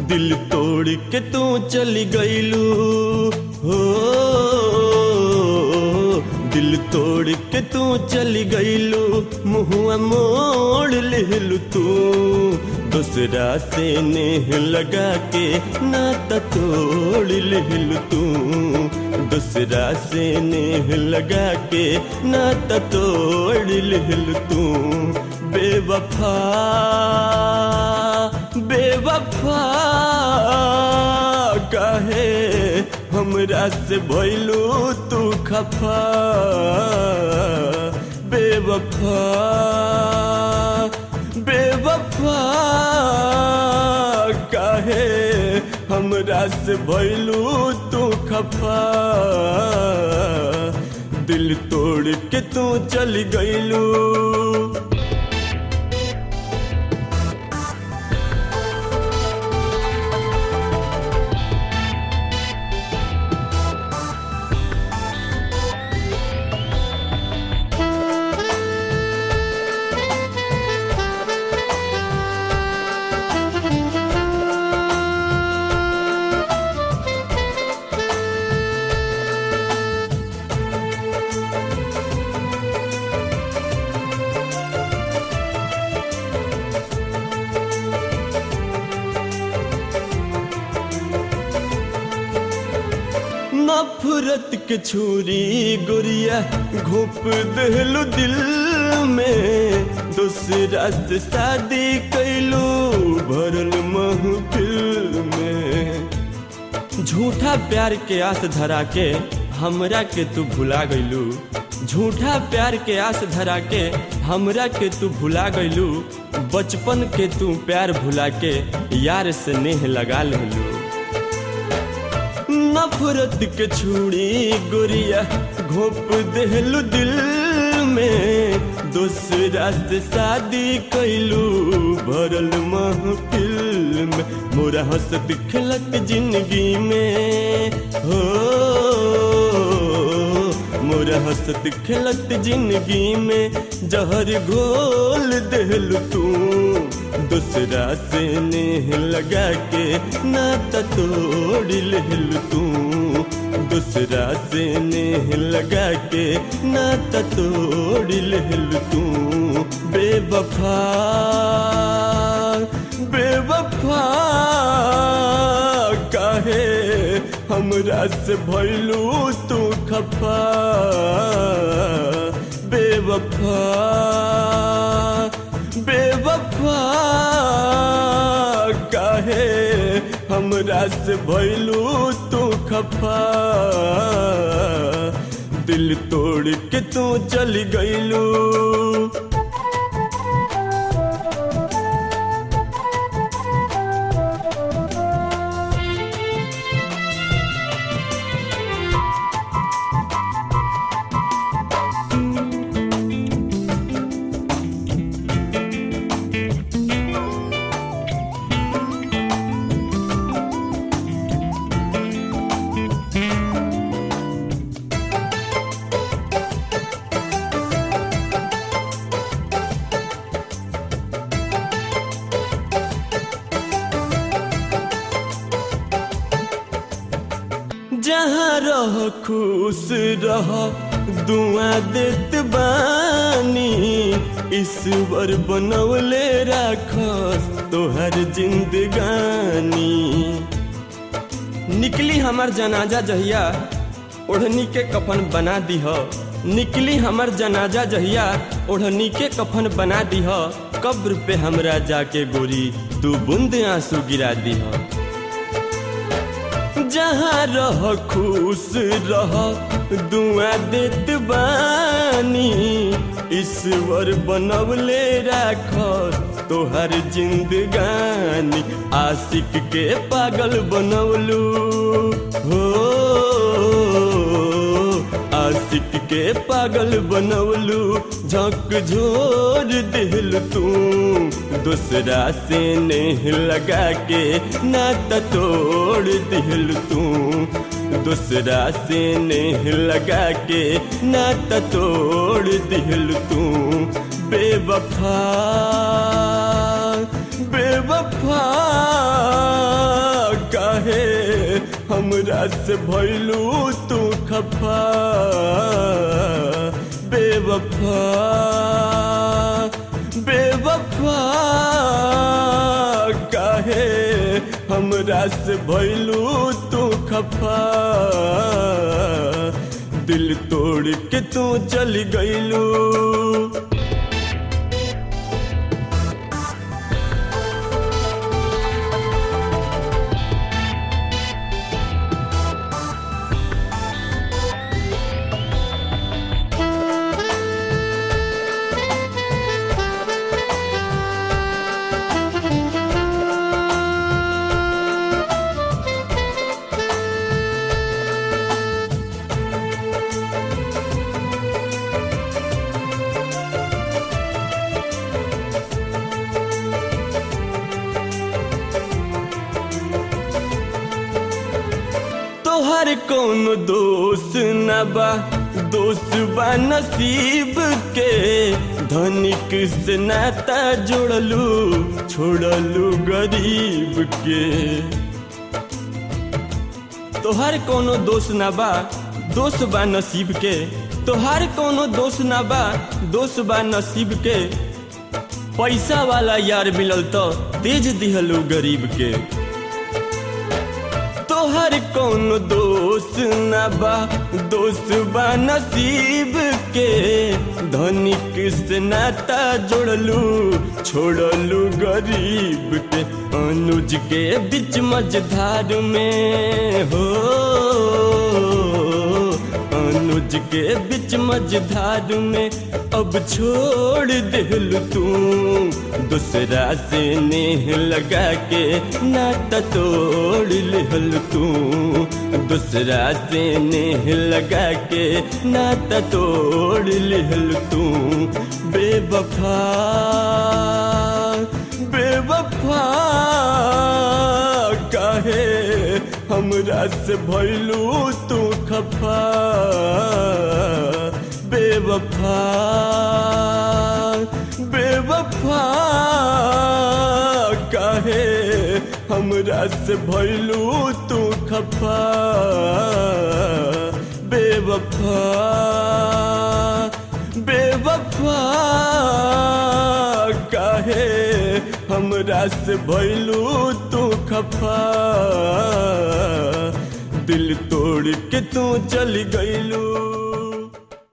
दिल तोड़ के तू चली गईलू हो दिल तोड़ के तू चली गईलू मुहुआ मोड़ लेलू तू दूसरा से नेह लगा के नाता तोड़ लेलू तू दूसरा से नेह लगा के नाता तोड़ लेलू तू बेवफा बेवफा कहे हमरा से भइलू तू खफा बेवफा बेवफा कहे हमरा से भइलू तू खफा दिल तोड़ के तू चली गईलू नफरत के छुरी गुरिया घोप दहलू दिल में दूसरा से शादी कैलू भरल महफिल में झूठा प्यार के आस धरा के हमरा के तू भुला गईलू झूठा प्यार के आस धरा के हमरा के तू भुला गईलू बचपन के तू प्यार भुला के यार से नेह लगा लेलू नफरत के छुड़ी गोरिया घोप देहलू दिल में दूसरा से शादी कैलू भरल महफिल में मोरा हंसत खिलत जिंदगी में हो मोरा हंसत खिलत जिंदगी में जहर घोल देहलू तू दूसरा से नेह लगा के नाता तोड़ लेल तू दूसरा से नेह लगा के नाता तोड़ लेल तू बेवफा बेवफा काहे हमरा से भइलू तू खफा बेवफा बेवफा काहे हमरा से भइलू तू खफा दिल तोड़ के तू चली गईलू जहाँ रह खुश रह दुआ देत बानी ईश्वर बनौले राखस तोहर जिंदगानी निकली हमार जनाजा जहिया ओढ़नी के कफन बना दीह निकली हमार जनाजा जहिया ओढ़नी के कफन बना दीह कब्र पे हमरा जाके गोरी तू बूंद आंसू गिरा दीह जहाँ रह खुश रह दुआ देत बानी ईश्वर बनवले राख तोहर जिंदगानी आशिक के पागल बनवलू हो आशिक के पागल बनवलू झक झोर दिल तू दूसरा से नेह लगा के नाता तोड़ दिल तू दूसरा से नेह लगा के नाता तोड़ दिल तू बेवफा बेवफा हमरा से भैलू तू खफा बेवफा बेवफा काहे हमरा से भैलू तू खफा दिल तोड़ के तू चल गईलू तोहर कौन दोस्त न बा दोस्त बा नसीब के धनिक से नाता जोड़लू छोड़लू गरीब के तोहर कोनो दोस्त न बा दोस्त बा नसीब के तोहर कोनो दोस्त न बा दोस्त बा नसीब के पैसा वाला यार मिलल तो तेज दिहलू गरीब के तोहर कौन दोस्त न बा दोस्त बा नसीब के धनिक से नाता जोड़लू छोड़लू गरीब के अनुज के बीच मझधार में हो अनुज के बीच मझधार में अब छोड़ दिल तू दूसरा से नेह लगा के नाता तोड़ लिहल तू दूसरा से नेह लगा के नाता तोड़ लिहल तू बेवफा बेवफा काहे हमरा से भैलू तू खफा बेवफा बेवफा काहे हमरा से भैलू तू खफा बेवफा बेवफा काहे हमरा से भैलू तू खफा दिल तोड़ के तू चल गईलू